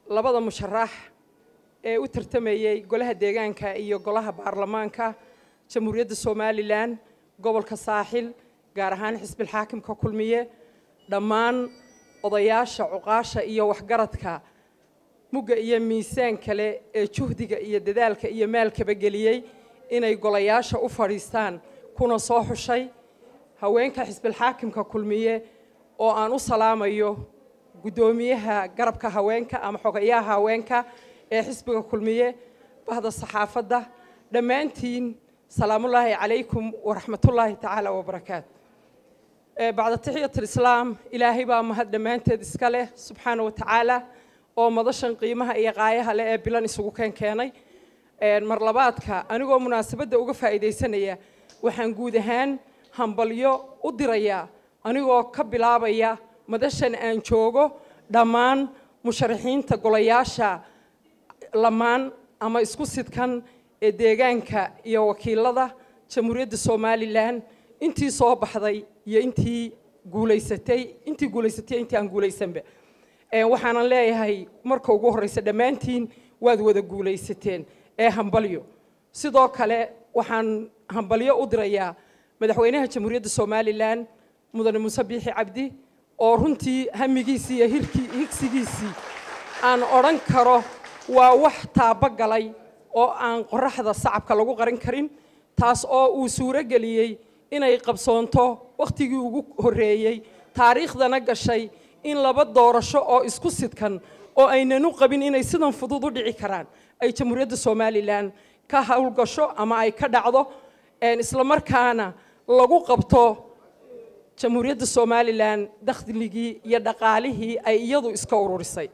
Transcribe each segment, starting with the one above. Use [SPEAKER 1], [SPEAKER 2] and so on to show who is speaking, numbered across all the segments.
[SPEAKER 1] labada musharax ee u tartamayey golaha deegaanka iyo golaha baarlamaanka jamhuuriyadda somalilan gobolka saaxil gaar ahaan xisbilxaakimka kulmiye dhammaan odayaasha cuqaasha iyo waxgaradka mugga iyo miisaan kale ee juhdiga iyo dadaalka iyo maalkaba geliyey inay golayaasha u fadhiistaan kuna soo xushay haweenka xisbilxaakimka kulmiye oo aan u salaamayo guddoomiyaha garabka haweenka ama xogayaha haweenka ee xisbiga kulmiye bahda saxaafadda dhammaantiin salaamullaahi calaykum waraxmatullaahi tacaala wabarakaatu bacda taxiyat alislaam ilaahay baa mahad dhammaanteed iska leh subxaana wa tacaala oo madashan qiimaha iyo qaayaha leh ee bilan isugu keen keenay mar labaadka anigoo munaasabadda uga faa'iidaysanaya waxaan guud ahaan hambalyo u dirayaa anigoo ka bilaabaya madashan aan joogo dhammaan musharaxiinta golayaasha lamaan ama isku sidkan ee deegaanka iyo wakiilada jamhuuriyadda somalilan intii soo baxday iyo intii guulaysatay intii guulaysatay intii aan guulaysanba waxaanan leeyahay marka ugu horreysa dhammaantiin waad wada guulaysateen ee hambalyo sidoo kale waxaan hambalyo u dirayaa madaxweynaha jamhuuriyadda somalilan mudane muuse biixi cabdi oo runtii hamigiisii iyo hirkii higsigiisii aan odhan karo waa wax taabogalay oo aan qoraxda sacabka lagu qarin karin taas oo uu suuro geliyey inay qabsoonto wakhtigii ugu horreeyey taariikhdana gashay in laba doorasho oo isku sidkan oo aynanu qabin inay sidan fudud u dhici karaan ay jamhuuriyadda somalilan ka howlgasho ama ay ka dhacdo islamarkaana lagu qabto jamhuuriyadda somalilan dakhligii iyo dhaqaalihii ay iyadu iska ururisay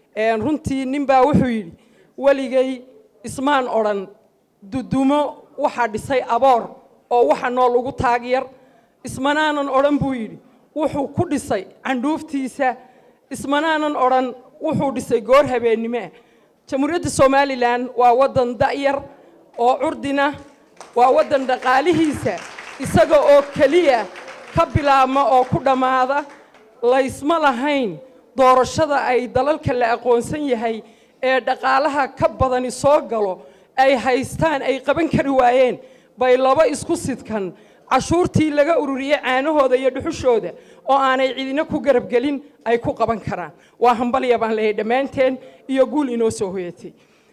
[SPEAKER 1] runtii ninbaa wuxuu yidhi weligay ismaan odhan dudumo waxaa dhisay aboor oo waxa nool ugu taagyar ismanaanan odhan buu yidhi wuxuu ku dhisay candhuuftiisa ismanaanan odhan wuxuu dhisay goor habeennimoah jamhuuriyadda somalilan waa waddan da'yar oo curdina waa waddan dhaqaalihiisa isaga oo keliya ka bilaabma oo ku dhammaada laysma lahayn doorashada ay dalalka la aqoonsan yahay ee dhaqaalaha ka badani soo galo ay haystaan ay qaban kari waayeen bay laba isku sidkan cashuurtii laga ururiyey caanahooda iyo dhuxushooda oo aanay cidina ku garabgelin ay ku qaban karaan waa hambalya baan leeyahay dhammaanteen iyo guul inoo soo hoyatay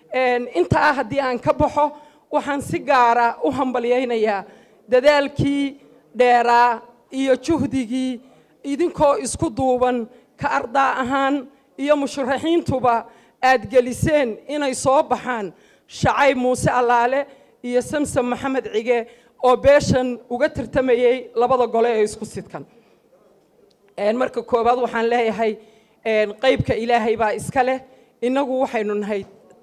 [SPEAKER 1] intaa haddii aan ka baxo waxaan si gaara u hambalyaynayaa dadaalkii dheeraa iyo juhdigii idinkoo isku duuban ka ardaa ahaan iyo musharaxiintuba aad geliseen inay soo baxaan shacayb muuse allaale iyo samsam maxamed cige oo beeshan uga tartamayey labada gole ee isku sidkan marka koowaad waxaan leeyahay qaybka ilaahay baa iska leh innagu waxaynu nahay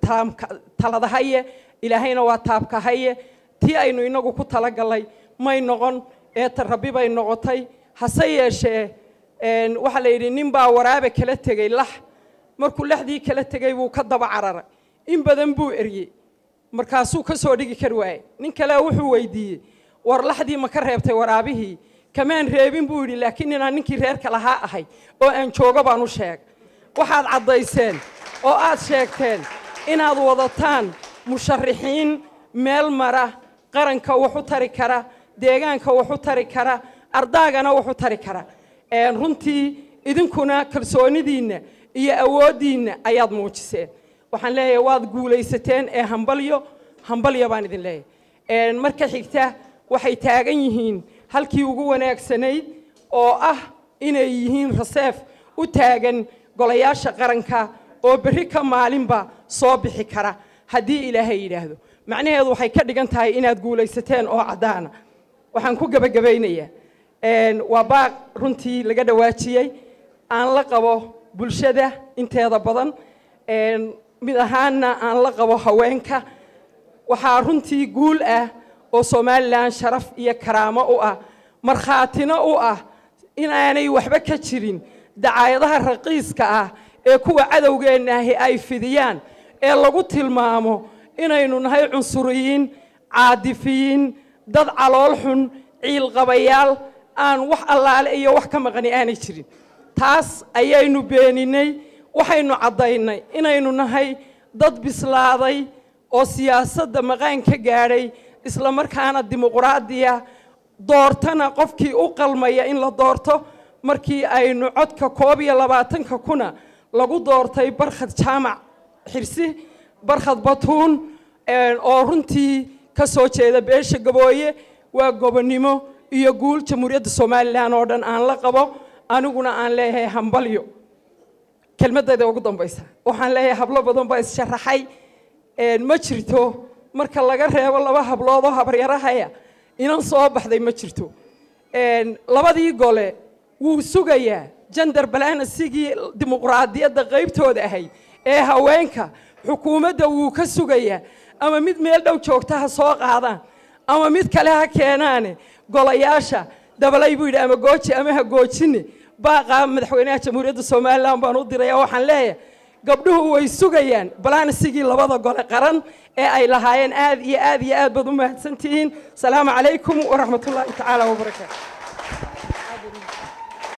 [SPEAKER 1] taladahaye ilaahayna waa taabkahaye tii aynu inagu ku talagalay may noqon eeta rabbi bay noqotay hase yeeshee waxaa la yidhi nin baa waraabe kala tegey lax markuu laxdii kala tegey buu ka daba cararay in badan buu eryey markaasuu ka soo dhigi kari waayey nin kale wuxuu weydiiyey war laxdii ma ka reebtay waraabihii kamaan reebin buu yidhi laakiin inaan ninkii reerka lahaa ahay oo aan joogo baan u sheeg waxaad caddayseen oo aad sheegteen inaad wadataan musharaxiin meel mara qaranka wax u tari kara deegaanka wax u tari kara ardaagana wax u tari kara runtii idinkuna kalsoonidiinna iyo awooddiinna ayaad muujiseen waxaan leeyahay waad guulaysateen ee hambalyo hambalyo baan idin leeyahay marka xigta waxay taagan yihiin halkii ugu wanaagsanayd oo ah inay yihiin raseef u taagan golayaasha qaranka oo berri ka maalinba soo bixi kara haddii ilaahay yidhaahdo macnaheedu waxay ka dhigan tahay inaad guulaysateen oo caddaana waxaan ku gebagabaynayaa waa baaq runtii laga dhawaajiyey aan la qabo bulshada inteeda badan mid ahaanna aan la qabo haweenka waxaa runtii guul ah oo somalilan sharaf iyo karaamo u ah markhaatina u ah inaanay waxba ka jirin dacaayadaha raqiiska ah ee kuwa cadowgeenna ahi ay fidiyaan ee lagu tilmaamo inaynu nahay cunsuriyiin caadifiyiin dad calool xun ciilqabayaal aan wax allaale iyo wax ka maqani aanay jirin taas ayaynu beeninay waxaynu caddaynay inaynu nahay dad bislaaday oo siyaasadda maqaan ka gaadhay isla markaana dimuqraadiya doortana qofkii u qalmaya in la doorto markii aynu codka koob iyo labaatanka kuna lagu doortay barkhad jaamac xirsi barkhad batuun oo runtii ka soo jeeda beesha gabooye waa gobonnimo iyo guul jamhuuriyadda somalilan oo dhan aan la qabo aniguna aan leeyahay hambalyo kelmadayda ugu dambaysa waxaan leeyahay hablo badan baa issharaxay ma jirto marka laga reebo laba hablood oo habaryarahaya inan soo baxday ma jirto labadii gole wuu sugayaa jandar balansigii dimuqraadiyadda qaybtooda ahayd ee haweenka xukuumadda wuu ka sugayaa ama mid meel dhow joogta ha soo qaadaan ama mid kale ha keenaane golayaasha dabalay buu yidhi ama gooji ama ha goojine baaqaa madaxweynaha jamhuuriyadda somalilan baan u diraya waxaan leeyahay gabdhuhu way sugayaan balansigii labada gole qaran ee ay lahaayeen aad iyo aad iyo aad baad u mahadsantihiin asalaamu calaykum waraxmat ullaahi tacaala wabarakaatu